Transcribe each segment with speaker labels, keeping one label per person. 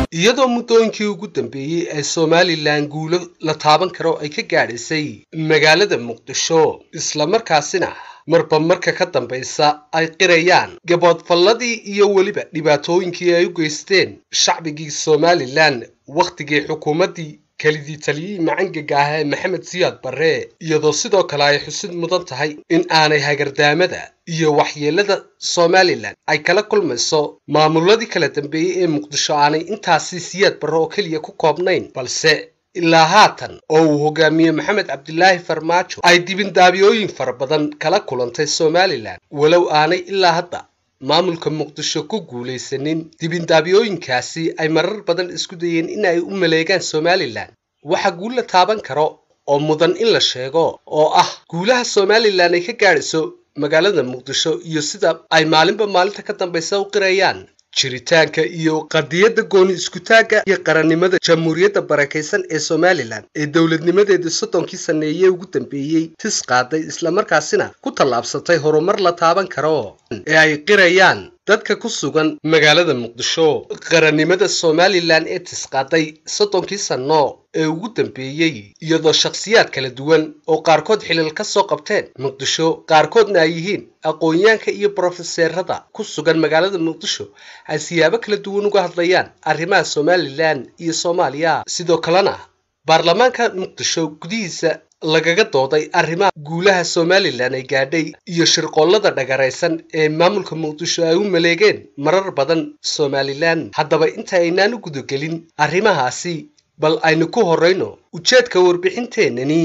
Speaker 1: iyadoo muddooyinkii ugu dambeeyey ee somalilan guulo la taaban karo ay ka gaadhaysay magaalada muqdisho islamarkaasina marba marka ka dambaysa ay qirayaan gaboodfalladii iyo weliba dhibaatooyinkii ay u geysteen shacbigii somalilan wakhtigii xukuumaddii kelidii taliyihii macangaga ah ee maxamed siyaad barre iyadoo sidoo kale ay xusid mudan tahay in aanay hagardaamada iyo waxyeelada somalilan ay kala kulmayso maamuladii kala dambeeyey ee muqdisho aanay intaasi siyaad barre oo keliya ku koobnayn balse ilaa haatan oo uu hogaamiye maxamed cabdilaahi farmaajo ay dibindaabiyooyin fara badan kala kulantay somalilan walow aanay ilaa hadda maamulka muqdisho ku guulaysanin dibindaabiyooyinkaasi ay marar badan isku dayeen in ay u maleegaan somalilan waxa guul la taaban karo oo mudan in la sheego oo ah guulaha somalilan ay ka gaadhayso magaalada muqdisho iyo sida ay maalinba maalinta ka dambaysa u qirayaan jiritaanka iyo qadiyadda gooni iskutaagga iyo qarannimada jamhuuriyadda barakaysan ee somalilan ee dowladnimadeedii soddonkii sanneeye ugu dambeeyey tis qaaday islamarkaasina ku tallaabsatay horumar la taaban karo ee ay qirayaan dadka ku sugan magaalada muqdisho qarannimada somalilan ee tisqaaday soddonkii sanno ee ugu dambeeyey iyadoo shakhsiyaad kala duwan oo qaarkood xilal ka soo qabteen muqdisho qaarkoodna ay yihiin aqoonyaanka iyo brofeseerada ku sugan magaalada muqdisho ay siyaabo kala duwan uga hadlayaan arrimaha somalilan iyo soomaaliya sidoo kalena baarlamaanka muqdisho gudihiisa lagaga dooday arrimaha guulaha somalilan ay gaadhay iyo shirqoollada dhagaraysan ee maamulka muqdisho ay u maleegeen marar badan somalilan haddaba inta aynaan u gudagelin arrimahaasi bal aynu ku horrayno ujeedka warbixinteennani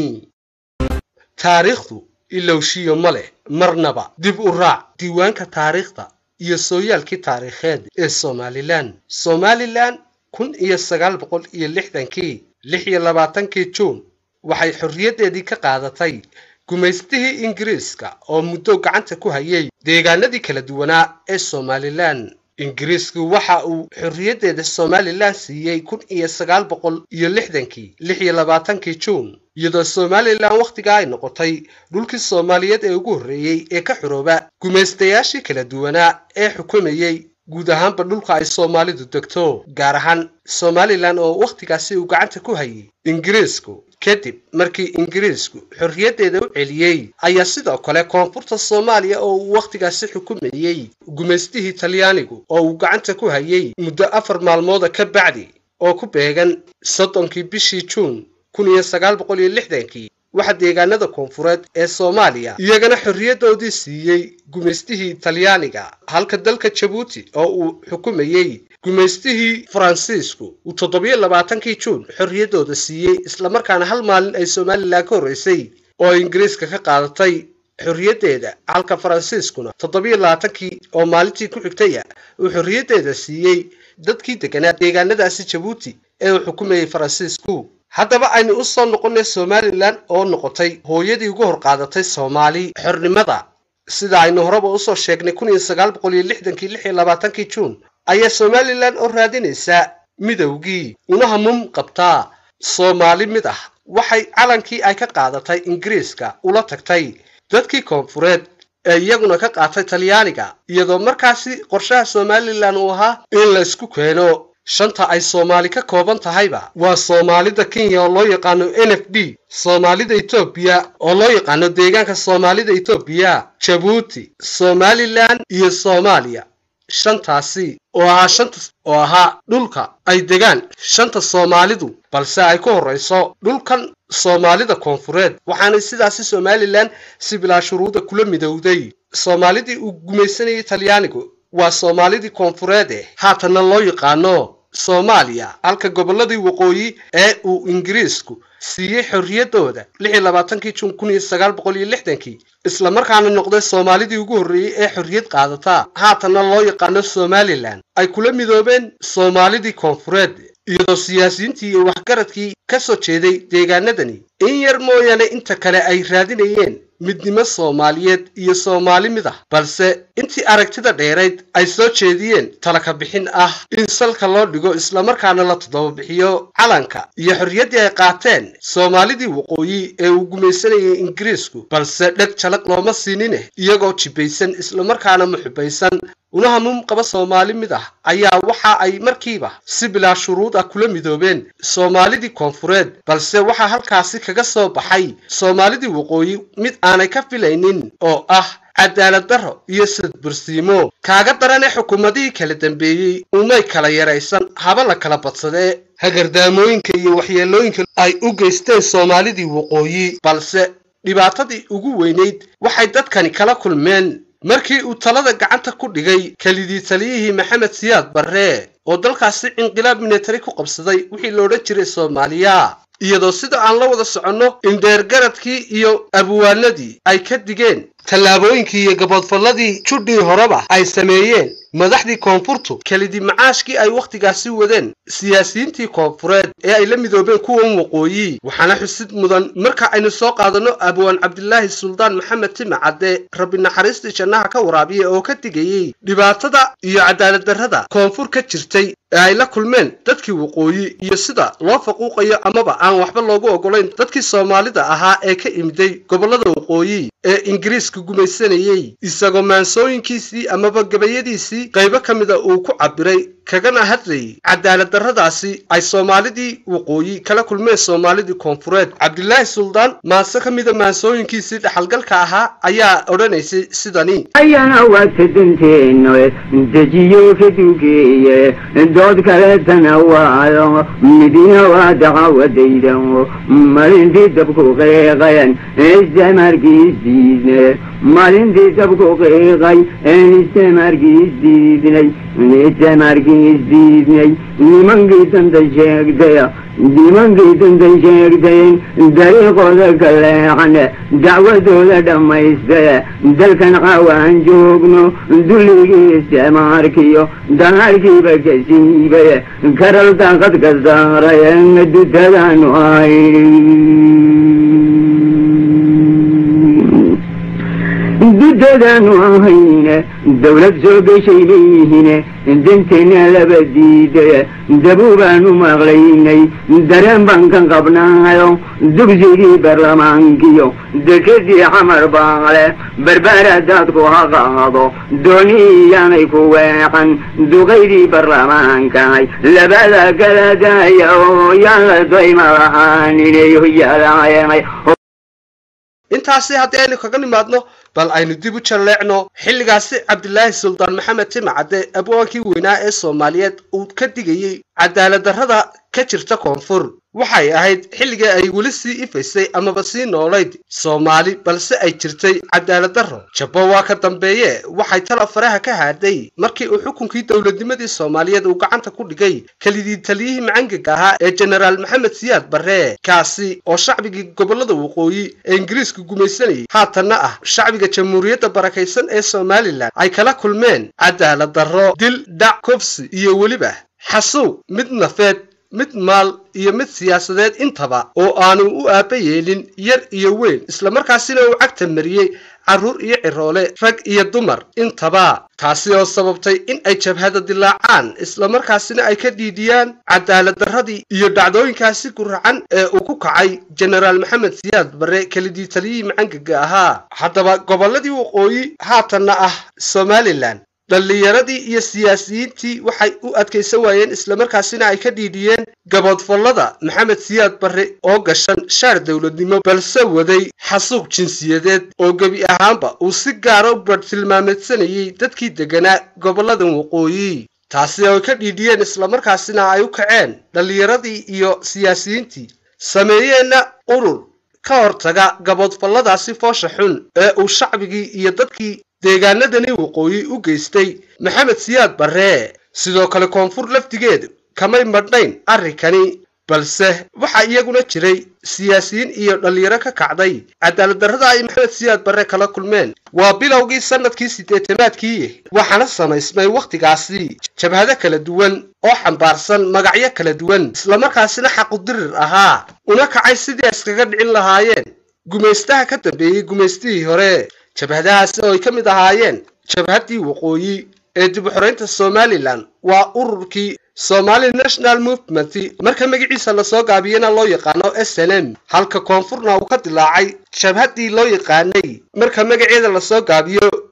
Speaker 1: taariikhdu ilowshiyo ma leh marnaba dib u raac diiwaanka taariikhda iyo sooyaalkii taariikheed ee somalilan somalilan kun iyo sagaal boqol iyo lixdankii lix iyo labaatankii juun waxay xorriyaddeedii ka qaadatay gumaystihii ingiriiska oo muddo gacanta ku hayay deegaanadii kala duwanaa ee somalilan ingiriisku waxa uu xorriyaddeeda somalilan siiyey kun iyo sagaal boqol iyo lixdankii lix iyo labaatankii juun iyadoo somalilan wakhtigaa ay noqotay dhulkii soomaaliyeed ee ugu horreeyey ee ka xorooba gumaystayaashii kala duwanaa ee xukumayey guud ahaanba dhulka ay soomaalidu degto gaar ahaan somalilan oo wakhtigaasi uu gacanta ku hayay ingiriisku kadib markii ingiriisku xorriyaddeeda u celiyey ayaa sidoo kale koonfurta soomaaliya oo uu wakhtigaasi xukumayey gumaystihii talyaanigu oo uu gacanta ku hayay muddo afar maalmooda ka bacdi oo ku beegan soddonkii bishii juun kun iyo sagaal boqol iyo lixdankii waxaa deegaanada koonfureed ee soomaaliya iyagana xorriyaddoodii siiyey gumaystihii talyaaniga halka dalka jabuuti oo uu xukumayey gumaystihii faransiisku uu toddobiyo labaatankii juun xorriyaddooda siiyey islamarkaana hal maalin ay somalilan ka horraysay oo ay ingiriiska ka qaadatay xorriyaddeeda halka faransiiskuna toddobiyo labaatankii oo maalintii ku xigtaya uu xorriyaddeeda siiyey dadkii deganaa deegaanadaasi jabuuti ee uu xukumayey faransiisku haddaba aynu u soo noqonnay somalilan oo noqotay hooyadii ugu hor qaadatay soomaali xornimada sida aynu horeba usoo sheegnay kun iyo sagaal boqol iyo lixdankii lix iyo labaatankii juun ayaa somalilan oo raadinaysaa midowgii una hamuum qabtaa soomaali mid ah waxay calankii ay ka qaadatay ingiriiska ula tagtay dadkii koonfureed ee iyaguna ka qaatay talyaaniga iyadoo markaasi qorshaha somalilan uu ahaa in la isku keeno shanta ay soomaali ka kooban tahayba waa soomaalida kenya oo loo yaqaano n f d soomaalida etoobiya oo loo yaqaano deegaanka soomaalida etoobiya jabuuti somalilan iyo soomaaliya shantaasi oo ahaa shanta oo ahaa dhulka ay degaan shanta soomaalidu balse ay ku horrayso dhulkan soomaalida koonfureed waxaanay sidaasi somalilan si bilaa shuruuda kula midowday soomaalidii uu gumaysanayay talyaanigu waa soomaalidii koonfureed eh haatanna loo yaqaano soomaaliya halka gobolladii waqooyi ee uu ingiriisku siiyey xorriyaddooda lix iyo labaatankii juun kun iyo sagaal boqol iyo lixdankii islamarkaana noqday soomaalidii ugu horreeyey ee xorriyad qaadataa haatanna loo yaqaano somalilan ay kula midoobeen soomaalidii koonfureed iyadoo siyaasiyiintii iyo waxgaradkii ka soo jeeday deegaanadani in yar mooyaane inta kale ay raadinayeen midnimo soomaaliyeed iyo soomaali mid ah balse intii aragtida dheerayd ay soo jeediyeen talaka bixin ah in salka loo dhigo islamarkaana la toddobabixiyo calanka iyo xorriyaddii ay qaateen soomaalidii waqooyi ee uu gumaysanayay ingiriisku balse dheg jalaq looma siinine iyagoo jibbaysan islamarkaana muxubaysan una hamuum qaba soomaali mid ah ayaa waxa ay markiiba si bilaa shuruud ah kula midoobeen soomaalidii koonfureed balse waxaa halkaasi kaga soo baxay soomaalidii waqooyi mid aanay ka filaynin oo ah cadaalad darro iyo sadbursiimo kaaga daran ee xukuumadihii kala dambeeyey umay kala yaraysan haba la kala badsadee hagardaamooyinka iyo waxyeelooyinka ay u geysteen soomaalidii waqooyi balse dhibaatadii ugu weynayd waxay dadkani kala kulmeen markii uu talada gacanta ku dhigay kelidii taliyihii maxamed siyaad barre oo dalkaasi inqilaab minatari ku qabsaday wixii la odhan jiray soomaaliya iyadoo sida aan la wada soconno in dheergaradkii iyo abwaanadii ay ka digeen tallaabooyinkii iyo gaboodfalladii judhii horeba ay sameeyeen madaxdii koonfurtu kelidii macaashkii ay wakhtigaasi wadeen siyaasiyiintii koonfureed ee ay la midoobeen kuwan waqooyi waxaana xusid mudan marka aynu soo qaadanno abwaan cabdilaahi suldaan maxamed tima cadde rabbi naxariistii jannaha ka waraabiya oo ka digayey dhibaatada iyo cadaalad darrada koonfur ka jirtay ee ay la kulmeen dadkii waqooyi iyo sida loo faquuqayo amaba aan waxba loogu oggolayn dadkii soomaalida ahaa ee ka imiday gobollada waqooyi ee ingiriiska gumaysanayey isagoo maansooyinkiisii amaba gabayadiisii qaybo ka mida uu ku cabbiray kagana hadlayay cadaalad darradaasi ay soomaalidii waqooyi kala kulmeen soomaalidii koonfureed cabdilaahi suldaan maase ka mida maansooyinkiisii dhaxalgalka ahaa ayaa odhanaysay sidani
Speaker 2: ayana waa tadanteeno dejiyo ka dugeeye dood kaleetana waayo midina waa dacawadayda malintii dabku qiiqayan istamarkiisdiidne malintii dabku qiiqay istamarkiisdiidnay istamarkiisdiidnay nimankii danta sheegtaya nimankii danta sheegtayen dariiqooda ka leexane dacwadooda dhammaystaye dalkan caawaan joogno dulligii istimaarkiyo danaarkiiba ka siibaye karal daaqad ka saaraye dutadaanu ay dutadaanu ahayne dawlad soo geshay leeyihine danteenna laba diidaye dabuubaanu maqlaynay dareen baan ka qabnaayo dugsigii baarlamaankiyo dekadii xamar baale barbaara daadku ha qaado dooni iyaanay ku weeqan duqaydii baarlamaankahay labada kala daaya oo yaan la dayma lahaaninay hoyaalaayanay
Speaker 1: intaasi haddii aynu kaga nimaadno bal aynu dib u jalleecno xilligaasi cabdilaahi suldaan maxamed timacadde abwaankii weynaa ee soomaaliyeed uu ka digayey cadaalad darrada ka jirta koonfur waxay ahayd xilligii ay weli sii ifaysay amaba sii noolayd soomaali balse ay jirtay cadaalad darro jabbo waa ka dambeeye waxay tala faraha ka haaday markii uu xukunkii dowladnimadii soomaaliyeed uu gacanta ku dhigay kelidii taliyihii macangaga ahaa ee jenaraal maxamed siyaad barre kaasi oo shacbigii gobollada waqooyi ee ingiriiska gumaysanayay haatanna ah shacbiga jamhuuriyadda barakaysan ee somalilan ay kala kulmeen cadaalad darro dil dhac kofsi iyo weliba xasuw mid nafeed mid maal iyo mid siyaasadeed intaba oo aanu u aabba yeelin yar iyo weyn islamarkaasina uu cagta mariyey carruur iyo ciroole rag iyo dumar intaba taasi oo sababtay in ay jabhada dilaacaan islamarkaasina ay ka dhiidhiyaan cadaalad darradii iyo dhacdooyinkaasi guracan ee uu ku kacay jenaraal maxamed siyaad barre kelidii taliyihii macangaga ahaa haddaba gobolladii waqooyi haatanna ah somalilan dhallinyaradii iyo siyaasiyiintii waxay u adkaysan waayeen islamarkaasina ay ka dhiidhiyeen gaboodfallada maxamed siyaad barre oo gashan shaar dowladnimo balse waday xasuuq jinsiyadeed oo gebi ahaanba uu si gaara u bartilmaameedsanayay dadkii degganaa gobolladan waqooyi taasi oo ay ka dhiidhiyeen islamarkaasina ay u kaceen dhallinyaradii iyo siyaasiyiintii sameeyeenna urur ka hortaga gaboodfalladaasi foosha xun ee uu shacbigii iyo dadkii deegaanadani waqooyi u geystay maxamed siyaad barre sidoo kale koonfur lafdigeedu kamay madhnayn arrinkani balse waxaa iyaguna jiray siyaasiyiin iyo dhallinyaro ka kacday cadaalad darrada ay maxamed siyaad barre kala kulmeen waa bilowgii sannadkii siddeetanaadkii waxaana samaysmay wakhtigaasi jabhado kala duwan oo xambaarsan magacyo kala duwan islamarkaasina xaqudirir ahaa una kacay sidii iskaga dhicin lahaayeen gumaystaha ka dambeeyey gumaystihii hore jabhadahaasi oo ay ka mid ahaayeen jabhaddii waqooyi ee dib u xoraynta somalilan waa ururkii somali national movement marka magaciisa lasoo gaabiyana loo yaqaano s n m halka koonfurna uu ka dilaacay jabhaddii loo yaqaanay marka magaceeda lasoo gaabiyo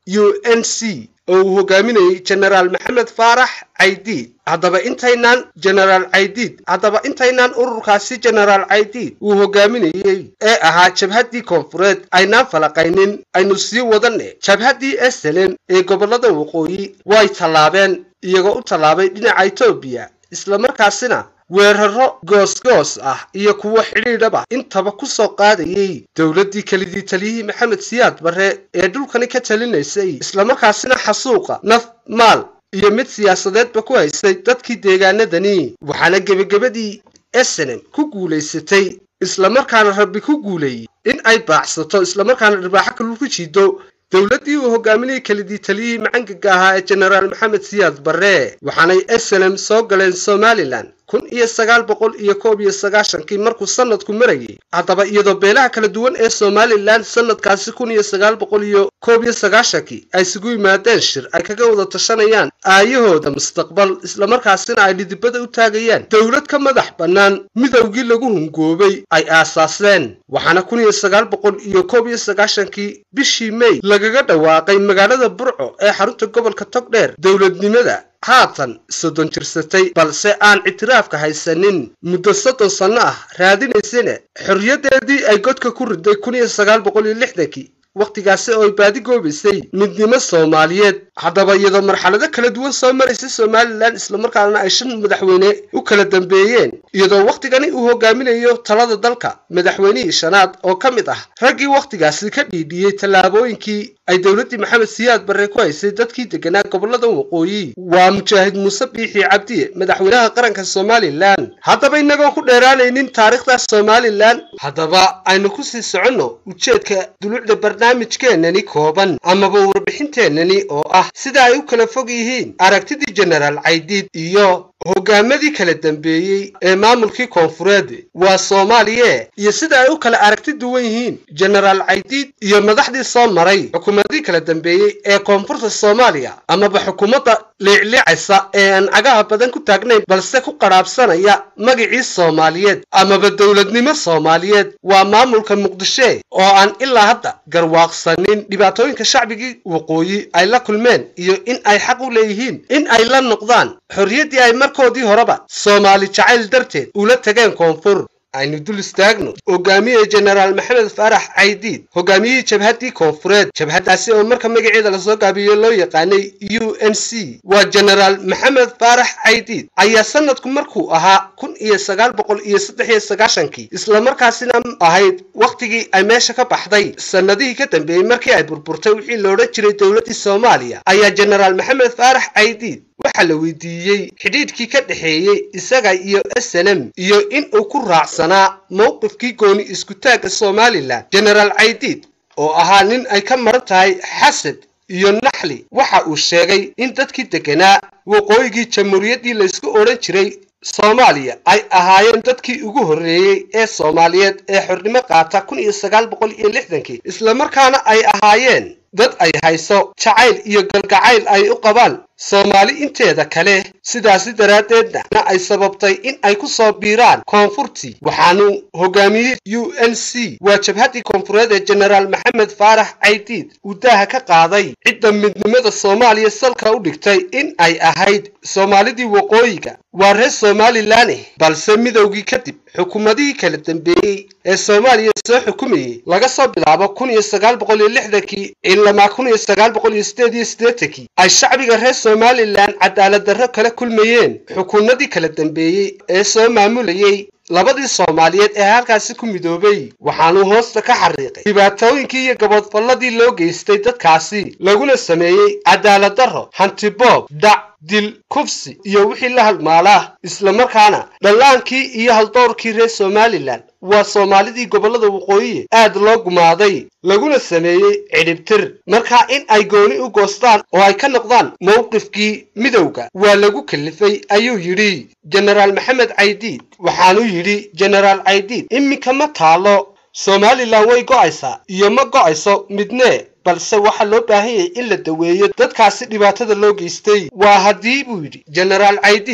Speaker 1: u n c oo uu hogaaminayey genaraal maxamed faarax caydiid haddaba intaynaan genaraal caydiid haddaba intaynaan ururkaasi genaraal caydiid uu hogaaminayey ee ahaa jabhaddii koonfureed aynaan falaqaynin aynu sii wadanne jabhaddii eselen ee gobollada waqooyi way tallaabeen iyagoo u tallaabay dhinaca etoobiya islamarkaasina weeraro goosgoos ah iyo kuwo xidhiidhaba intaba ku soo qaadayey dowladdii kelidii taliyihii maxamed siyaad barre ee dhulkani ka talinaysay islamarkaasina xasuuqa naf maal iyo mid siyaasadeedba ku haysay dadkii deegaanadani waxaana gebagabadii esenem ku guulaysatay islamarkaana rabbi ku guuleeyey in ay baacsato islamarkaana dharbaaxo kalu ku jiido dowladdii uu hogaaminayay kelidii taliyihii macangaga ahaa ee genaraal maxamed siyaad barre waxaanay eselem soo galeen somalilan kun iyo sagaal boqol iyo koob iyo sagaashankii markuu sanadku marayay haddaba iyadoo beelaha kala duwan ee somalilan sanadkaasi kun iyo sagaal boqol iyo koob iyo sagaashankii ay isugu yimaadeen shir ay kaga wada tashanayaan aayahooda mustaqbal islamarkaasina ay dhidibada u taagayaan dowlad ka madax bannaan midowgii lagu hungoobay ay aasaaseen waxaana kun iyo sagaal boqol iyo koob iyo sagaashankii bishii mey lagaga dhawaaqay magaalada burco ee xarunta gobolka togdheer dowladnimada haatan soddon jirsatay balse aan ictiraafka haysanin muddo soddon sanno ah raadinaysana xorriyaddeedii ay godka ku riday kun iyo sagaal boqol iyo lixdankii wakhtigaasi oo ay baadi goobaysay midnimo soomaaliyeed haddaba iyadoo marxalado kala duwan soo maraysay somalilan islamarkaana ay shan madaxweyne u kala dambeeyeen iyadoo wakhtigani uu hogaaminayo talada dalka madaxweynihii shanaad oo ka mid ah raggii wakhtigaasi ka dhiidhiyey tallaabooyinkii ay dowladdii maxamed siyaad barre ku haysay dadkii deganaa gobollada waqooyi waa mujaahid muuse biixi cabdiye madaxweynaha qaranka somalilan haddaba inagoo ku dheeraanaynin taariikhdaas somalilan haddaba aynu ku sii soconno ujeedka dulucda barnaamijkeennani kooban amaba warbixinteennani oo ah sida ay u kala fog yihiin aragtidii genaraal caydiid iyo hogaamadii kala dambeeyey ee maamulkii koonfureed waa soomaaliye iyo sida ay u kala aragti duwan yihiin genaraal caydiid iyo madaxdii soo maray xukuumadii kala dambeeyey ee koonfurta soomaaliya amaba xukuumadda liicliicaysa ee aan cagaha badan ku taagnayn balse ku qadhaabsanaya magicii soomaaliyeed amaba dowladnimo soomaaliyeed waa maamulka muqdishe oo aan ilaa hadda garwaaqsanin dhibaatooyinka shacbigii waqooyi ay la kulmeen iyo in ay xaq u leeyihiin in ay la noqdaan xorriyaddii ay markoodii horeba soomaali jacayl darteed ula tageen koonfur aynu dul istaagno hogaamiye genaraal maxamed faarax caydiid hogaamiyihii jabhaddii koonfureed jabhaddaasi oo marka magaceeda lasoo gaabiyo loo yaqaanay u n c waa genaraal maxamed faarax caydiid ayaa sanadku markuu ahaa kun iyo sagaal boqol iyo saddex iyo sagaashankii islamarkaasina ahayd wakhtigii ay meesha ka baxday sannadihii ka dambeeyey markii ay burburtay wixii la odhan jiray dowladdii soomaaliya ayaa genaraal maxamed faarax caydiid waxaa la weydiiyey xidhiidhkii ka dhexeeyey isaga iyo slm iyo in uu ku raacsanaa mowqifkii gooni iskutaagga somalilan genaraal caydiid oo ahaa nin ay ka maran tahay xasad iyo naxli waxa uu sheegay in dadkii deganaa waqooyigii jamhuuriyaddii laysku odhan jiray soomaaliya ay ahaayeen dadkii ugu horreeyey ee soomaaliyeed ee xornimo qaata kun iyo sagaal boqol iyo lixdankii islamarkaana ay ahaayeen dad ay hayso jacayl iyo galgacayl ay u qabaan soomaali inteeda kale sidaasi daraaddeedna ay sababtay in ay ku soo biiraan koonfurtii waxaanu hogaamiyey u n c waa jabhaddii koonfureed ee genaraal maxamed faarax caydiid uu daaha ka qaaday cidda midnimada soomaaliya salka u dhigtay in ay ahayd soomaalidii waqooyiga waa reer somalilaneh balse midowgii kadib xukuumadihii kala dambeeyey ee soomaaliya soo xukumayey laga soo bilaabo kun iyo sagaal boqol iyo lixdankii ilamaa kun iyo sagaal boqol iyo sideed iyo siddeetankii ay shacbiga reer somalilan cadaalad darro kala kulmayeen xukuumadii kala dambeeyey ee soo maamulayey labadii soomaaliyeed ee halkaasi ku midoobay waxaanuu hoosta ka xariiqay dhibaatooyinkii iyo gaboodfalladii loo geystay dadkaasi laguna sameeyey cadaalad darro hantiboob dhac dil kufsi iyo wixii la halmaalaa islamarkaana dhallaankii iyo haldoorkii reer somalilan waa soomaalidii gobollada waqooyiye aad loo gumaaday laguna sameeyey cidhibtir markaa in ay gooni u goostaan oo ay ka noqdaan mowqifkii midowga waa lagu kalifay ayuu yidhi genaraal maxamed caydiid waxaanuu yidhi genaraal caydiid iminka ma taalo somalilan way go'aysaa iyo ma go'ayso midnee balse waxaa loo baahan yahay in la daweeyo dadkaasi dhibaatada loo geystay waa haddii buu yidhi genaraal caydiid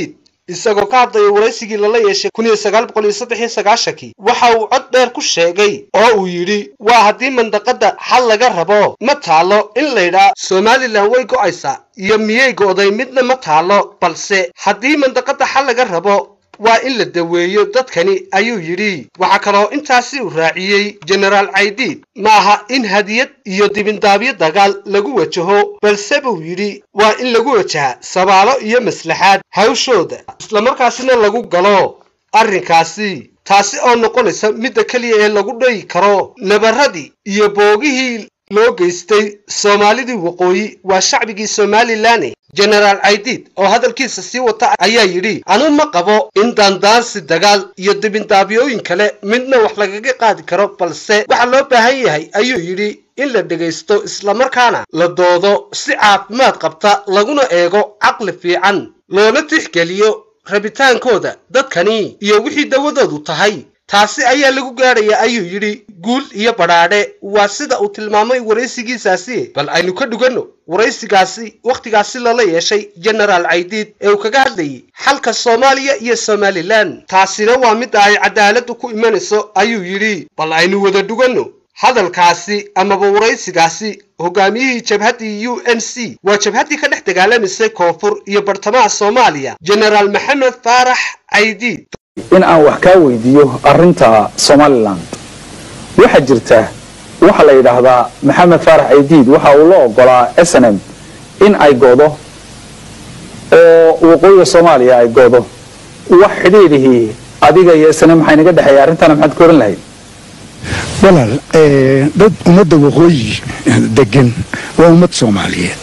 Speaker 1: isagoo ka hadlaya waraysigii lala yeeshay kun iyo sagaal boqol iyo saddex iyo sagaashankii waxa uu cod dheer ku sheegay oo uu yidhi waa haddii mandaqadda xal laga rabo ma taalo in laydhaa somalilan way go'aysaa iyo miyay go'day midna ma taalo balse haddii mandaqadda xal laga rabo waa in la daweeyo dadkani ayuu yidhi waxaa kaloo intaasi uu raaciyey jenaraal caydiid ma aha in hadiyad iyo dibindaabyo dagaal lagu wajaho balse buu yidhi waa in lagu wajaha sabaalo iyo maslaxaad hawshooda islamarkaasina lagu galo arrinkaasi taasi oo noqonaysa midda keliya ee lagu dhayi karo nabaradii iyo boogihii loo geystay soomaalidii waqooyi waa shacbigii somalilan jenaraal caydiid oo hadalkiisa sii wata ayaa yidhi anu ma qabo in daandaansi dagaal iyo dibindaabyooyin kale midna wax lagaga qaadi karo balse waxaa loo baahan yahay ayuu yidhi in la dhegaysto islamarkaana la doodo si caafimaad qabta laguna eego caqli fiican loola tixgeliyo rabitaankooda dadkani iyo wixii dawadoodu tahay taasi ayaa lagu gaadhaya ayuu yidhi guul iyo badhaadhe waa sida uu tilmaamay waraysigiisaasi bal aynu ka dhuganno waraysigaasi wakhtigaasi lala yeeshay jenaraal caydiid ee uu kaga hadlayay xalka soomaaliya iyo somalilan taasina waa midda ay cadaaladdu ku imanayso ayuu yidhi bal aynu wada dhuganno hadalkaasi amaba waraysigaasi hogaamiyihii jabhaddii u n c waa jabhaddii ka dhex dagaalamisay koonfur iyo bartamaha soomaaliya jenaraal maxamed faarax caydiid
Speaker 3: in aan wax kaa weydiiyo arinta somalilan waxaa jirta waxaa la yidhaahdaa maxamed faarax caydiid waxa uu la ogolaa s n m in ay go'do oo waqooyiga soomaaliya ay go'do wax xidhiidhihii adiga iyo s n m maxay naga dhexeeya arrintaana maxaad ka oran lahayd
Speaker 4: walaal dad ummadda waqooyi degan waa ummad soomaaliyeed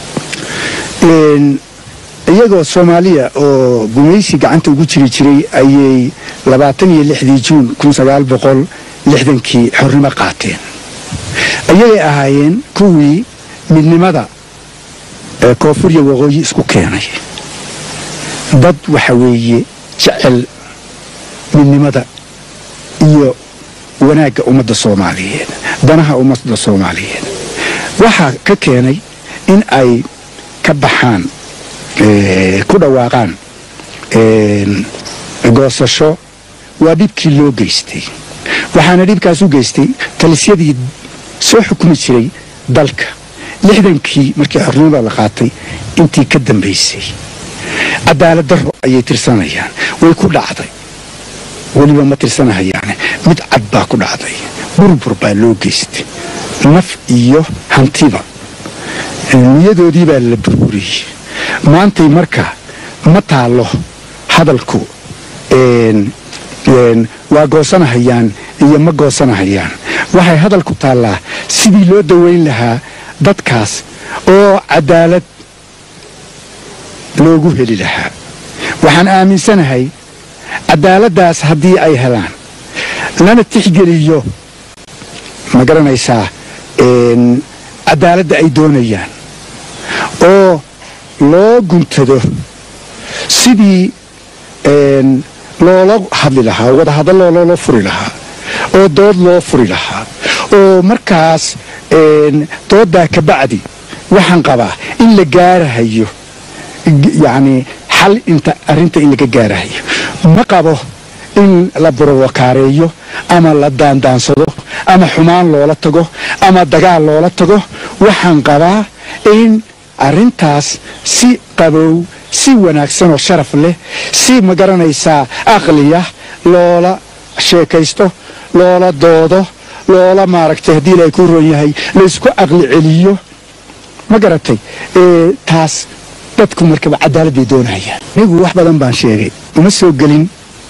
Speaker 4: iyagoo soomaaliya oo gumaysi gacanta ugu jiri jiray ayay labaatan iyo lixdii juun kun sagaal boqol lixdankii xornimo qaateen ayagay ahaayeen kuwii midnimada koonfuriya waqooyi isku keenay dad waxa weeye jecel midnimada iyo wanaagga ummadda soomaaliyeed danaha ummadda soomaaliyeed waxaa ka keenay in ay ka baxaan ku dhawaaqaan goosasho waa dhibkii loo geystay waxaana dhibkaas u geystay talisyadii soo xukumi jiray dalka lixdankii markii xornimada la qaatay intii ka dambaysay cadaalad darro ayay tirsanayaan way ku dhacday weliba ma tirsanahayaane mid cad baa ku dhacday burbur baa loo geystay naf iyo hantiba niyadoodii baa la burburiyey maantay marka ma taallo hadalku waa goosanahayaan iyo ma goosanahayaan waxay hadalku taallaa sidii loo daweyn lahaa dadkaas oo cadaalad loogu heli lahaa waxaan aaminsanahay cadaaladdaas haddii ay helaan lana tixgeliyo ma garanaysaa cadaaladda ay doonayaan oo loo guntado sidii loola hadli lahaa wadahadalloo loola furi lahaa oo dood loo furi lahaa oo markaas dooddaa ka bacdi waxaan qabaa in la gaarahayo yacnii xal inta arrinta in laga gaarahayo ma qabo in la burowakaareeyo ama la daandaansado ama xumaan loola tago ama dagaal loola tago waxaan qabaa in arrintaas si qabow si wanaagsan oo sharaf leh si ma garanaysaa aqliya loola sheekaysto loola doodo loola maaragtay haddii ilaahay kuu roon yahay laysku aqli celiyo ma garatay taas dadku markaba cadaalad bay doonayaan anigu wax badan baan sheegay uma soo gelin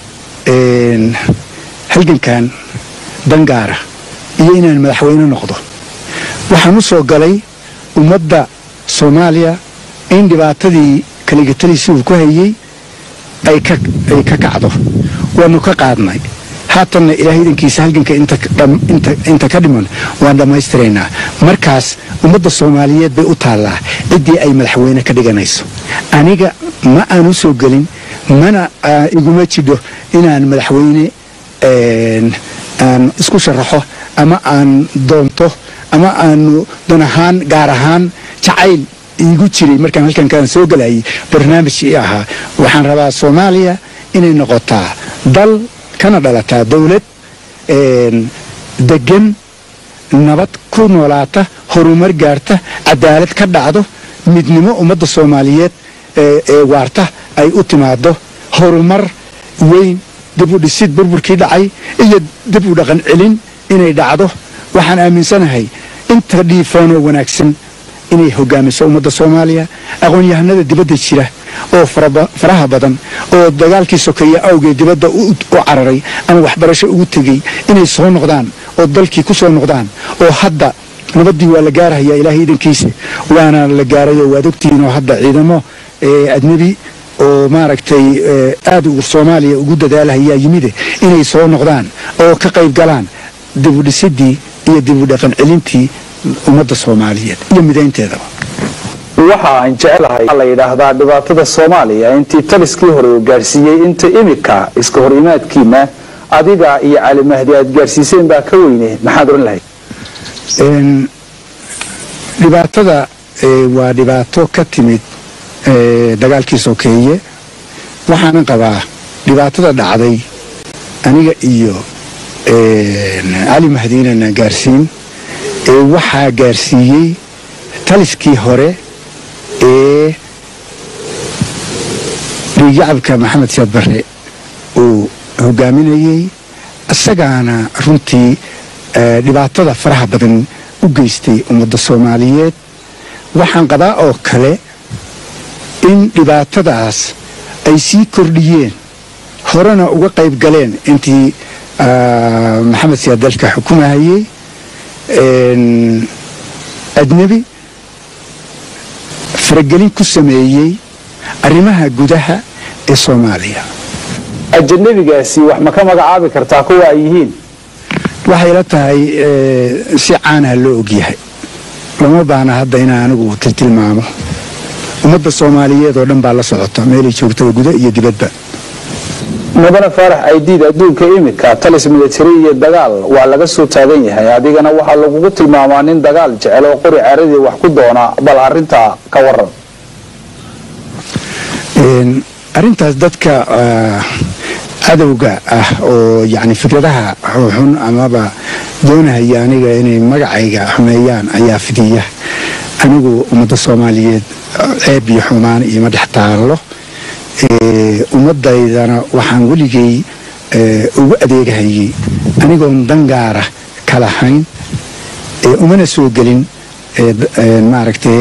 Speaker 4: halgankan dangaara iyo inaan madaxweyne noqdo waxaan u soo galay ummadda soomaaliya in dhibaatadii kaligataliisi uu ku hayey ay ka kacdo waanu ka qaadnay haatanna ilaahay idankiisa halganka inta ka dhiman waan dhammaystiraynaa markaas ummadda soomaaliyeed bay u taallaa ciddii ay madaxweyne ka dhiganayso aniga ma aan u soo gelin mana iguma jidho inaan madaxweyne aan isku sharaxo ama aan doonto ama aanu dan ahaan gaar ahaan jacayl iigu jiray markaan halkan kaan soo gelayay barnaamij ii ahaa waxaan rabaa soomaaliya inay noqotaa dal kana dhalataa dowlad degan nabad ku noolaata horumar gaarta cadaalad ka dhacdo midnimo ummadda soomaaliyeed ee waarta ay u timaado horumar weyn dib u dhisid burburkii dhacay iyo dib u dhaqan celin inay dhacdo waxaan aaminsanahay inta dhiifoonoo wanaagsan inay hogaamiso ummadda soomaaliya aqoon-yahanada dibadda jira oo faraha badan oo dagaalkii sokeeye awgeed dibadda u cararay ama waxbarasho ugu tegey inay soo noqdaan oo dalkii ku soo noqdaan oo hadda nabaddii waa la gaarahayaa ilaahay idankiisa waana la gaarayoo waad ogtihiin oo hadda ciidamo adnebi oo maaragtay aada soomaaliya ugu dadaalahayaa yimide inay soo noqdaan oo ka qayb galaan dibudhisidii iyo dibudhaqan celintii ummadda soomaaliyeed iyo midaynteedaba
Speaker 3: waxa aan jecelahay la yidhaahdaa dhibaatada soomaaliya intii taliskii hore uu gaadhsiiyey inta imika iska hor imaadkiina adiga iyo cali mahdi aad gaadhsiiseen baa ka weyne maxaad oran lahayd
Speaker 4: dhibaatada waa dhibaato ka timid dagaalkii sokeeye waxaanan qabaa dhibaatada dhacday aniga iyo cali mahdiinana gaarsiin ee waxaa gaarsiiyey taliskii hore ee dhiigyacabka maxamed siyaad barre uu hogaaminayey isagaana runtii dhibaatada faraha badan u geystay ummadda soomaaliyeed waxaan qabaa oo kale in dhibaatadaas ay sii kordhiyeen horena uga qayb galeen intii maxamed siyaad dalka xukumahayey ajnebi faragelin ku sameeyey arrimaha gudaha ee soomaaliya
Speaker 3: ajanabigaasi wax ma ka magacaabi kartaa kuwa ay yihiin
Speaker 4: waxay la tahay si caanaha loo ogyahay lama baana hadda inaa anigu tiltilmaamo ummadda soomaaliyeed oo dhan baa la socota meelay joogtaba guda iyo dibadba
Speaker 3: mudane faarax aydiid adduunka imika talis militari iyo dagaal waa laga soo taagan yahay adigana waxaa lagugu tilmaamaa nin dagaal jecel oo qori caradii wax ku doona bal arintaa ka waran
Speaker 4: arrintaas dadka cadowga ah oo yani fikradaha xun amaba doonahaya aniga inay magacayga xumeeyaan ayaa fidiya anigu ummadda soomaaliyeed ceeb iyo xumaan ioma dhex taallo ummadaydana waxaan weligay ugu adeegahayay anigoon dangaara ka lahayn umana soo gelin maaragtay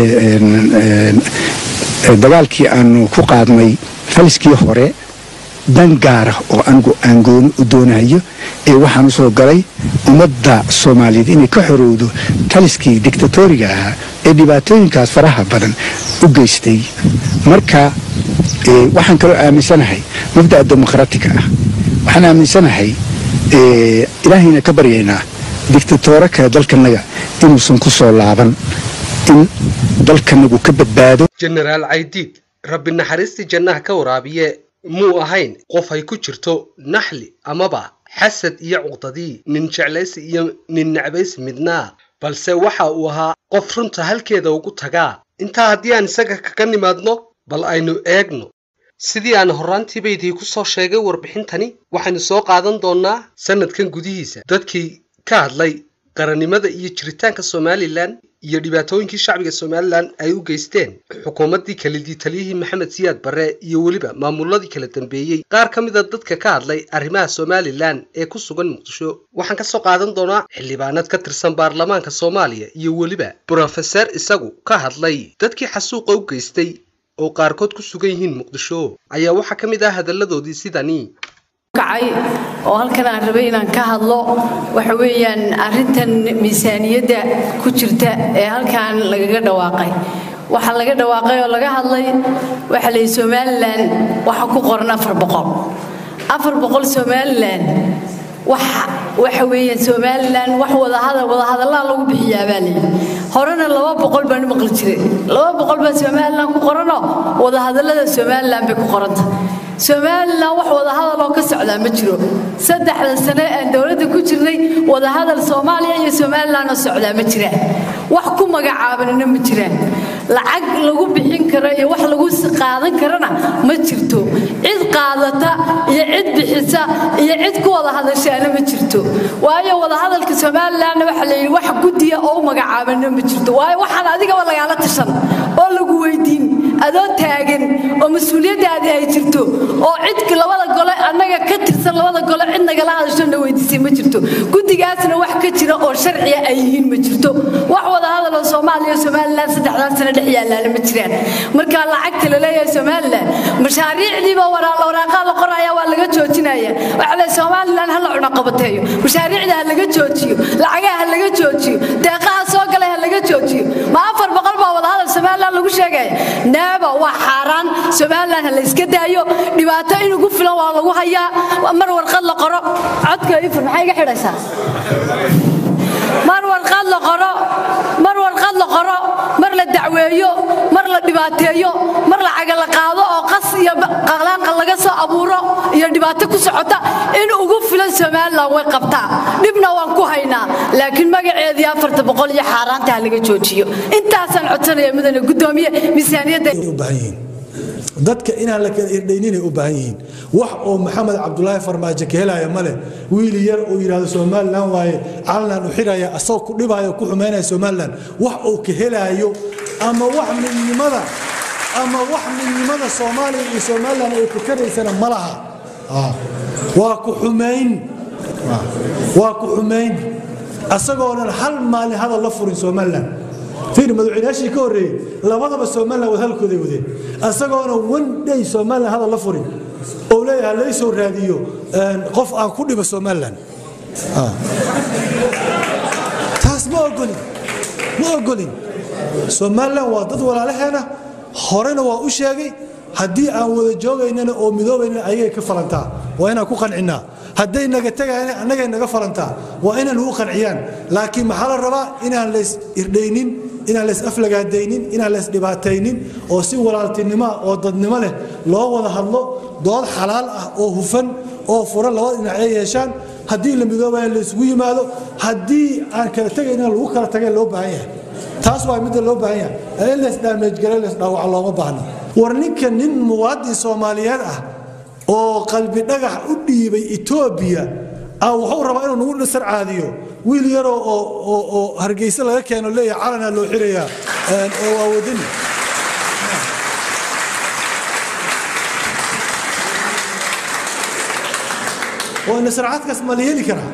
Speaker 4: dagaalkii aanu ku qaadnay faliskii hore dan gaara oo anigu aan gooni u doonayo ee waxaan usoo galay ummadda soomaaliyeed inay ka xorowdo taliskii dictatoriga ahaa ee dhibaatooyinkaas faraha badan u geystay marka waxaan kaloo aaminsanahay mabda'a dimuqraatiga ah waxaan aaminsanahay ilaahayna ka baryaynaa dictatooro kale dalkanaga inuusan ku soo laaban in dalkanagu ka badbaado
Speaker 1: jenaraal caydiid rabbi naxariistii jannaha ka waraabiye muu ahayn qof ay ku jirto naxli amaba xasad iyo cuqdadii nin jeclaysi iyo nin necbaysi midnaa balse waxa uu ahaa qof runta halkeeda ugu tagaa intaa haddii aan isaga kaga nimaadno bal aynu eegno sidii aan horraantiiba idii ku soo sheegay warbixintani waxaynu soo qaadan doonnaa sannadkan gudihiisa dadkii ka hadlay qarannimada iyo jiritaanka somalilan iyo dhibaatooyinkii shacbiga somalilan ay u geysteen xukuumaddii kalidii taliyihii maxamed siyaad barre iyo weliba maamuladii kala dambeeyey qaar ka mida dadka ka hadlay arrimaha somalilan ee ku sugan muqdisho waxaan ka soo qaadan doonaa xildhibaanad ka tirsan baarlamaanka soomaaliya iyo weliba brofeser isagu ka hadlay dadkii xasuuqa u geystay oo qaarkood ku sugan yihiin muqdisho ayaa waxaa ka mid ah hadalladoodii sidani
Speaker 5: kacay oo halkan aan rabay inaan ka hadlo waxa weeyaan arrintan miisaaniyadda ku jirta ee halkan lagaga dhawaaqay waxaa laga dhawaaqay oo laga hadlay waxa la yidhi somalilan waxa ku qoran afar boqol afar boqol somalilan waxa weeyaan somalilan wax wadahadal wadahadallaa lagu bixiyaa baa layidhi horena laba boqol baan u maqli jiray laba boqol baa somalilan ku qoranoo wadahadallada somalilan bay ku qoranta somalilan wax wadahadal oo ka socdaa ma jiro saddexda sane aan dowladda ku jirnay wadahadal soomaaliya iyo somalilan oo socdaa ma jiraan wax ku magacaabanina ma jiraan lacag lagu bixin karo iyo wax lagu qaadan karana ma jirto cid qaadata iyo cid bixisa iyo cid ku wada hadashaana ma jirto waayo wadahadalka somalilanna waxaa layidhi wax guddiya oo u magacaabana ma jirto waayo waxaan adigaba lagaala tashan oo lagu weydiin adoo taagan oo mas-uuliyaddaadii ay jirto oo cid labada gole annaga ka tirsan labada gole cid nagala hadashona weydiisay ma jirto guddigaasna wax ka jira oo sharciya ay yihiin ma jirto wax wada hadaloo soomaaliya iyo somalilan saddexdaas sano dhex yaalaana ma jiraan marka lacagta la leeyahay somalilan mashaariicdiiba waraaqaa la qoraya waa laga joojinaya waxaa le somalilan ha la cunaqabateeyo mashaariicda ha laga joojiyo lacagaha ha laga joojiyo deeqaha soo galay ha laga joojiyo ma afar boqol baa wada hadal somalilan lagu sheegaya neeba waa xaaraan somalilan ha la iska daayo dhibaato inugu filan waa lagu hayaa mar warqad la qoro codka ifur maxay iga xidhaysaa mar warqad la qoro mar warqad la qoro mar la dacweeyo mar la dhibaateeyo mar lacaga la qaado oo qas iyo qalaanqa laga soo abuuro iyo dhibaato ku socota in ugu filan somalilan way qabtaa dhibna waan ku haynaa laakiin magaceedii afarta boqol iyo xaaraanta ha laga joojiyo intaasaan codsanaya mudane guddoomiye miisaaniyadda
Speaker 6: dadka inaan la kala irdhayninay u baahan yihiin wax oo maxamed cabdulaahi farmaajo ka helaya ma leh wiil yar uu yidhahdo somalilan waaye calanaan u xiraya asagoo ku dhibaayo ku xumaynaya somalilan wax uu ka helaayo ama wax midnimada ama wax midnimada soomaaliya iyo somalilan ay ku taraysana ma laha waa ku xumayn waa ku xumayn asagoonan hal maalin hadal la furin somalilan fiir madaxweynayaashii ka horreeyey labadaba somalilan wad halkooday wadeen asagoona one day somalilan hadal la furin oo leeyahay lay soo raadiyo qof aan ku dhibo somalilan taas ma ogolin ma ogolin somalilan waa dad walaalaheena horena waa u sheegay haddii aan wada joogaynana oo midoobaynana ayagay ka falantaa waa inaan ku qancinnaa hadday naga tegayana annagay naga falantaa waa inaan ugu qanciyaan laakiin maxaa la rabaa inaan lays irdhaynin inaan lays aflagaadaynin inaan lays dhibaataynin oo si walaaltinimoa oo dadnimo leh loo wada hadlo dood xalaal ah oo hufan oo furan labada dhinac ay yeeshaan haddii la midoobaya laysugu yimaado haddii aan kala tegayna lagu kala tagay loo baahan yahay taas waa midda loo baahan yahay in lays dhaamejgara lays dhaawaca looma baahna war ninka nin muwaadin soomaaliyeed ah oo qalbi dhagax u dhiibay etoobiya wuxuu rabaa inuu nagu dhisar caadiyo wiil yaroo oo hargeyse laga keeno leeyahay calanaa loo xirayaa oo waa wadani waa ina sarcaadkaas ma la heli karaa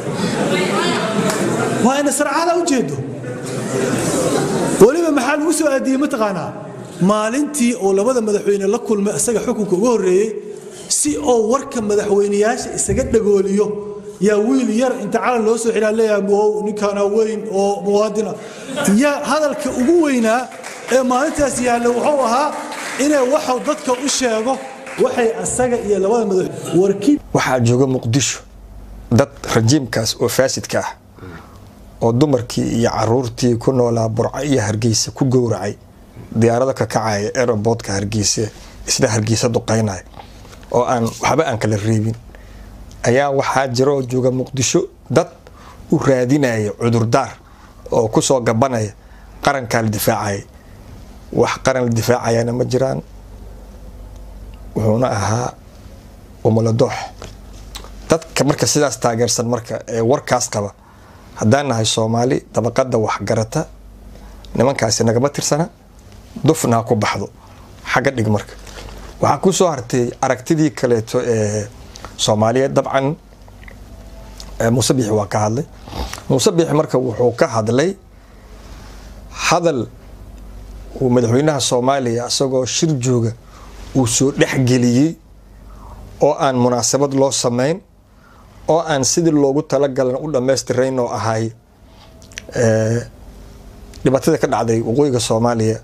Speaker 6: waa ina sarcaada u jeedo weliba maxaa lagu soo aadiyey mataqaanaa maalintii oo labada madaxweyne la kulmay isaga xukunka uga horreeyey si oo warka madaxweyneyaasha isaga dhagooliyo yaa wiil yar inta calan loo soo xiraa leeyahay wow ninkaana weyn oo muwaadina yaa hadalka ugu weynaa ee maalintaas yaalla wuxuu ahaa inay waxuu dadka u sheego waxay asaga iyo labada madax warkii
Speaker 7: waxaa jooga muqdisho dad rajiimkaas oo faasidka ah oo dumarkii iyo caruurtii ku noolaa burco iyo hargeysa ku gowracay diyaarado ka kacaya aeroboodka hargeysa isla hargeysa duqaynaya oo aan waxba aan kala reebin ayaa waxaa jira oo jooga muqdisho dad u raadinaya cudurdaar oo kusoo gabanaya qarankaa la difaacaya wax qaran la difaacayana ma jiraan wuxuuna ahaa umuladoox dadka marka sidaas taageersan marka ee warkaas qaba haddaan nahay soomaali dabaqada waxgarata nimankaasi nagama tirsana dufna ha ku baxdo xagga dhig marka waxaa ku soo hartay aragtidii kaleeto ee soomaaliyeed dabcan muuse biixi waa ka hadlay muuse biixi marka wuxuu ka hadlay hadal uu madaxweynaha soomaaliya isagoo shir jooga uu soo dhexgeliyey oo aan munaasabad loo sameyn oo aan sidii loogu talagalan u dhammaystirayn oo ahay dhibaatada ka dhacday waqooyiga soomaaliya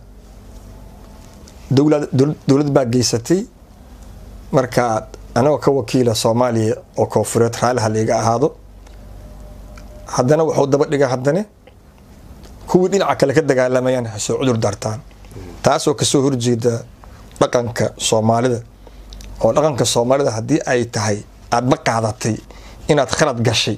Speaker 7: dowlad baa geysatay marka anagoo ka wakiila soomaaliya oo koonfureed raaliha laiga ahaado haddana wuxuu daba dhiga haddane kuwii dhinaca kale ka dagaalamayaan hasoo cudur daartaan taasoo kasoo horjeeda dhaqanka soomaalida oo dhaqanka soomaalida haddii ay tahay aadba qaadatay inaad khalad gashay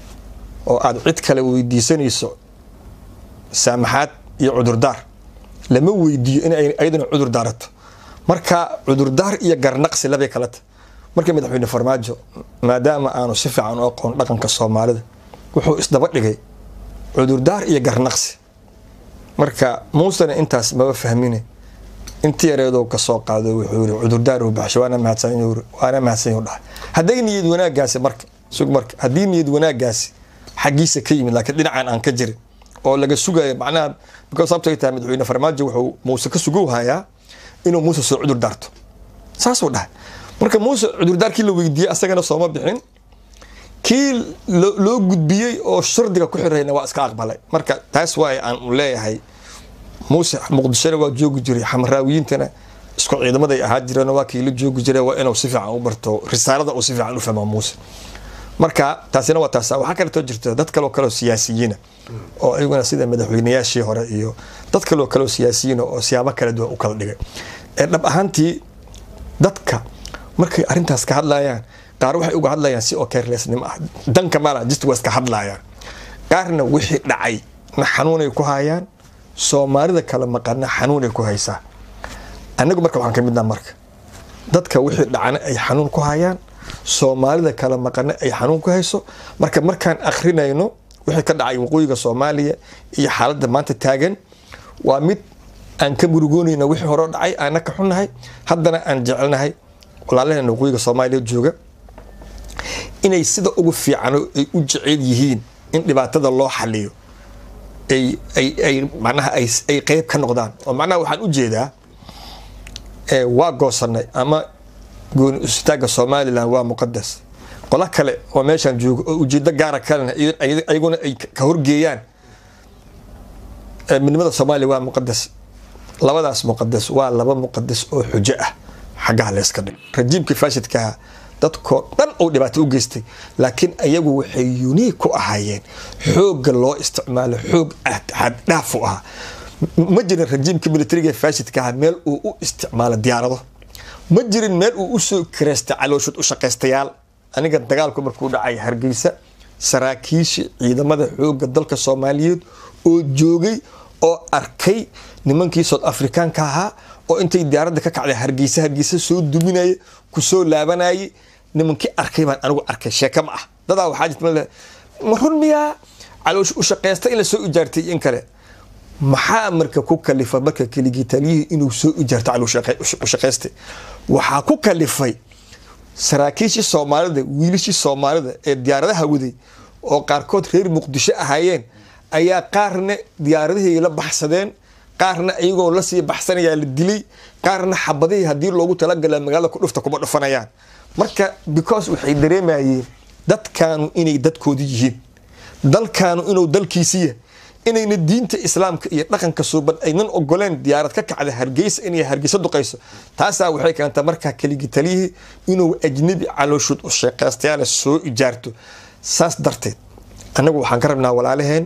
Speaker 7: oo aad cid kale weydiisanayso saamaxaad iyo cudurdaar lama weydiiyo in ay ayadana cudur daarato marka cudurdaar iyo garnaqsi labay kala tahay marka madaxweyne farmaajo maadaama aanu si fiican u aqoon dhaqanka soomaalida wuxuu isdaba dhigay cudurdaar iyo garnaqsi marka muusena intaas maba fahmine intii yareedoo kasoo qaado wuxuu yiri cudurdaar uu baxshay waana mahadsan waana mahadsan yahu dhahay hadday niyad wanaagaasi marka sug marka haddii niyad wanaagaasi xaggiisa ka yimid laakiin dhinacan aan ka jirin oo laga sugayo macnaha because sababtay tahay madaxweyne farmaajo wuxuu muuse ka sugow hayaa inuu muuse soo cudur daarto saasuu dhahay marka muuse cudurdaarkii la weydiiyey asagana sooma bixin kii loo gudbiyey oo shardiga ku xirayna waa iska aqbalay marka taas waay aan leeyahay muuse muqdishona waa joogi jiray xamaraawiyiintana isku ciidamaday ahaa jireen waa kii la joogi jiray waa inuu si fiican u barto risaalada uu si fiican u fahmo muuse marka taasina waa taas waxaa kaleetoo jirta dad kaloo kaleo siyaasiyiina oo iyaguna sida madaxweynayaashii hore iyo dad kaloo kaleo siyaasiyiina oo siyaabo kala duwan u kala dhigay ee dhab ahaantii dadka markay arrintaas ka hadlayaan qaar waxay uga hadlayaan si oo carelessnimo ah danka maala just waa iska hadlayaan qaarna wixii dhacay na xanuunay ku hayaan soomaalida kala maqana xanuunay ku haysaa anagu marka waxaan ka midnaa marka dadka wixii dhacana ay xanuun ku hayaan soomaalida kala maqana ay xanuun ku hayso marka markaan akrinayno wixii ka dhacay waqooyiga soomaaliya iyo xaaladda maanta taagan waa mid aan ka murugoonayna wixii hore dhacay aana ka xunnahay haddana aan jecelnahay walaalaheena waqooyiga soomaaliya jooga inay sida ugu fiicano ay u jecel yihiin in dhibaatada loo xaliyo ay ay ay macnaha ay ay qeyb ka noqdaan oo macnaha waxaan u jeedaa waa goosanay ama gooni istaaga somalilan waa muqadas qolo kale oo meeshaan joogo oo ujeedo gaara kalena ayaguna ay ka horgeeyaan midnimada soomaaliya waa muqadas labadaas muqadas waa laba muqadas oo xujo ah xaggaha layska dhig rajiimkii faashidkaha dadkoo dhan uu dhibaato u geystay laakiin ayagu waxay unique ku ahaayeen xoogga loo isticmaalo xoog xaddhaaf u ahaa ma jirin rajiimka militariga faashidkaha meel uu u isticmaalo diyaarado ma jirin meel uu usoo kareystay calooshud u shaqaystayaal aniga dagaalku markuu dhacay hargeysa saraakiisha ciidamada xoogga dalka soomaaliyeed oo joogay oo arkay nimankii south africaanka ahaa oo intay diyaaradda ka kacday hargeysa hargeysa soo duminaya kusoo laabanayay nimankii arkay baan anigu arkay sheeke ma ah dadaa waxaa jirta ma run miyaa caloosh u shaqaysta in la soo ijaartay in kale maxaa marka ku kalifa marka keligii taliyihii inuu soo ijaarto caloosh u shaqaystay waxaa ku kalifay saraakiishii soomaalida wiilashii soomaalida ee diyaaradaha waday oo qaarkood reer muqdisho ahaayeen ayaa qaarna diyaaradihii la baxsadeen qaarna iyagoo lasii baxsanayaa la dilay qaarna xabadihii haddii loogu talagala magaalada ku dhufta kuma dhufanayaan marka because waxay dareemayeen dadkaanu inay dadkoodi yihiin dalkaanu inuu dalkiisiya inayna diinta islaamka iyo dhaqanka suuban aynan ogoleen diyaarad ka kacda hargeysa inay hargeysa duqayso taasaa waxay keentay markaa keligi taliyihii inuu ajnabi calooshud u sheekaystayaala soo ijaarto saas darteed annagu waxaan ka rabnaa walaalaheen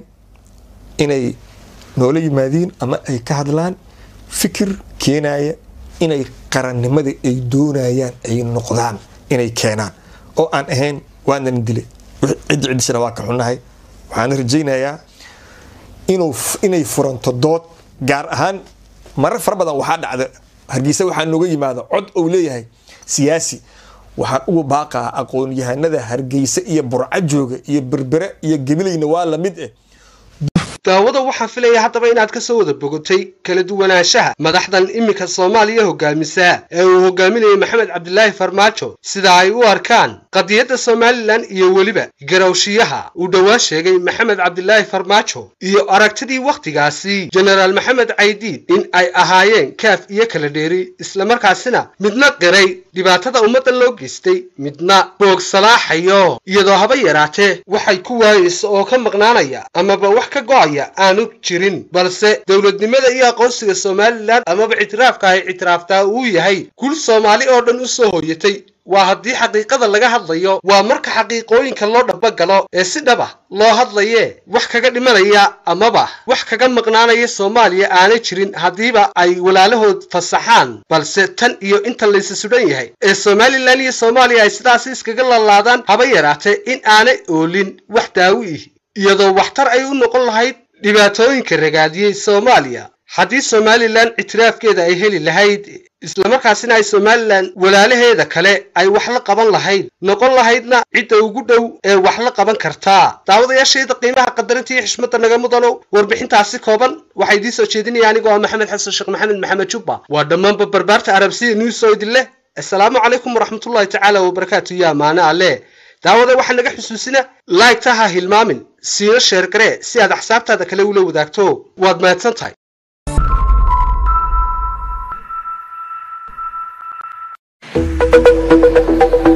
Speaker 7: inay noola yimaadiin ama ay ka hadlaan fikir keenaya inay qarannimada ay doonayaan ay noqdaan inay keenaan oo aan ahayn waanan dilay ciddi ciddisana waa ka xunnahay waxaan rajaynayaa inuu inay furanto dood gaar ahaan marar fara badan waxaa dhacda hargeysa waxaa nooga yimaada cod ou leeyahay siyaasi waxaan ugu baaqaa aqoon-yahanada hargeysa iyo burco jooga iyo berbere iyo gebilayna waa lamid eh
Speaker 1: daawada waxaan filaya haddaba inaad ka soo wada bogotay kala duwanaanshaha madaxdan iminka soomaaliya hogaamisa ee uu hogaaminayay maxamed cabdilaahi farmaajo sida ay u arkaan qadiyadda somalilan iyo weliba garawshiyaha uu dhowaan sheegay maxamed cabdilaahi farmaajo iyo aragtidii wakhtigaasi jenaraal maxamed caydiid in ay ahaayeen kaaf iyo kala dheeri islamarkaasina midna qiray dhibaatada ummadda loo geystay midna boog salaaxayo iyadoo haba yaraatee waxay ku waayeysa oo ka maqnaanaya amaba wax ka go'aya aanu jirin balse dowladnimada iyo aqoonsiga somalilan amaba ictiraafka ay ictiraaftaa uu yahay gul soomaali oo dhan u soo hooyatay waa haddii xaqiiqada laga hadlayo waa marka xaqiiqooyinka loo dhabagalo ee si dhab ah loo hadlayee wax kaga dhimanaya amaba wax kaga maqnaanaya soomaaliya aanay jirin haddiiba ay walaalahood fasaxaan balse tan iyo inta laysa sudhan yahay ee somalilan iyo soomaaliya ay sidaasi iskaga lalaadaan haba yaraatee in aanay oolin wax daawi ih iyadoo waxtar ay u noqon lahayd dhibaatooyinka ragaadiyey soomaaliya haddii somalilan ictiraafkeeda ay heli lahayd islamarkaasina ay somalilan walaalaheeda kale ay wax la qaban lahayd noqon lahaydna cidda ugu dhow ee wax la qaban kartaa daawadayaashayda qiimaha qadarinta iyo xishmadda naga mudanow warbixintaasi kooban waxaa idiin soo jeedinaya anigoo ah maxamed xasan sheekh maxamed maxamed jubba waa dhammaanba barbaarta arabsiya news oo idin leh assalaamu calaykum waraxmatullahi tacaala wabarakaatu iyo amaane alle daawada waxaa naga xusuusina laygta ha hilmaamin siina sheergaree si aad axsaabtaada kale ula wadaagto waad mahadsan tahay
Speaker 8: thank you